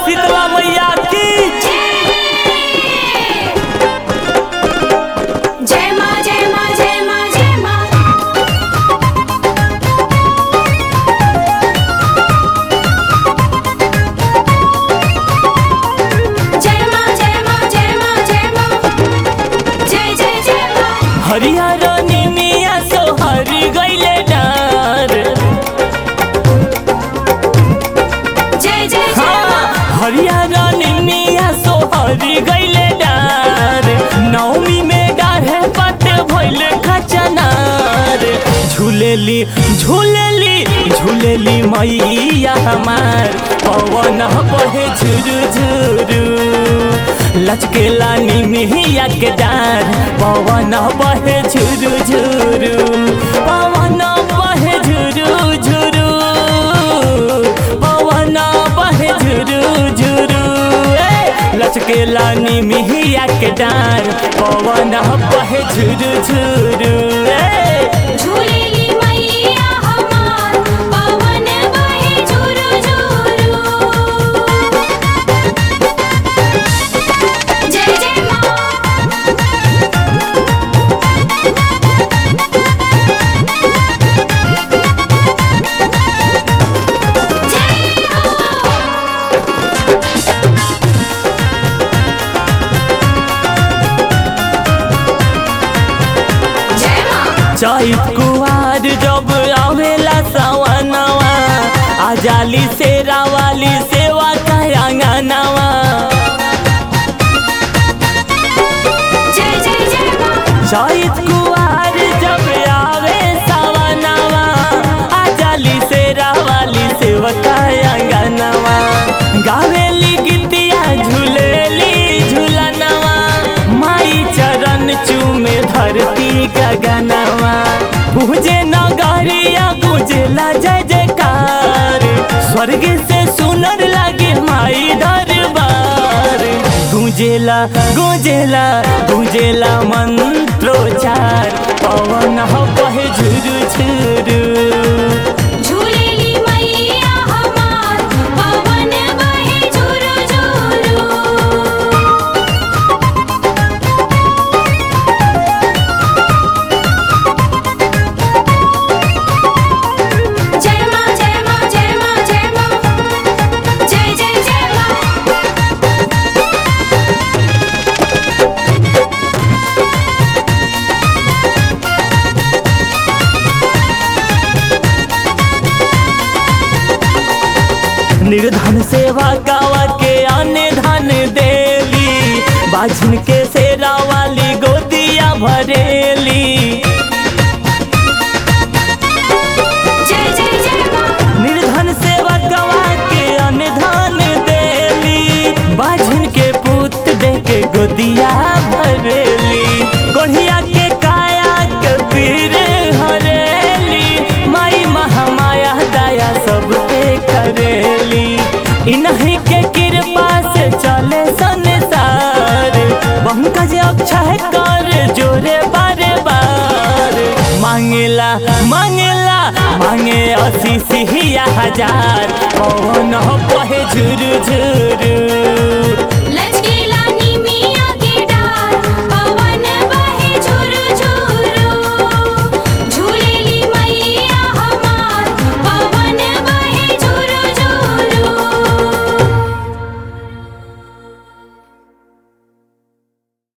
शीतला मैया की जय माँ जय माँ जय माँ जय माँ जय माँ जय माँ जय माँ जय माँ जय जय जय माँ हरियर निमिया सोहरी गईले डार जय जय जय हाँ, माँ हरियर निमिया सोहरी गईले डार नवमी में डाढ़े पट भइल खचनार झूलेली झूलेली झूलेली मैया हमार पवन बहे झुरु झुरु लचकेला निमिया के डार पवन बहे झुरु झुरु पवन बहे झुरु झुरु पवन बहे झुरु झुरु ए, लचकेला निमिया के डार पवन बहे झुरु झुरु ए, झूलेली मैया हमार पवन बहे झुरु झुरु जय जय माँ जय हो जय माँ चैत कुआर जब आवेला सवनवा आजाली से रावाली सेवा कयांगनवा जय जय जय माँ चैत कुआर जब आवे सवनवा आजाली से रावाली सेवा कयांगनवा गावेली गीतिया झूलेली झूलनवा माई चरण चूमे धरती गगनवा पूजे नगरिया गुजला जय जयकार स्वर्ग से सुनर लागे माई दरबार गुंजेला गुंजेला गुंजेला मंत्रोचार पवन बहे झुरु झुरु झूलेली मैया हमार पवन बहे झुरु झुरु जय माँ जय माँ जय माँ जय माँ जय जय जय माँ निर्धन सेवा गावा के आने धन देली बाझन के सेरा वाली गोदिया भरेली जय जय जय माँ निर्धन सेवा गवा के अनधान देली बाझन के पुत दे के गोदिया भरेली गोढ़िया के काया के पीर हरेली माई महामाया दया सब पे करेली इन्हीं के कृपा से चले संसार पंकज अक्षय कर जोरे बारे बार मांगेला मांगेला मांगे अस्सी सिहिया हजार कौन बहे झुरु झुरु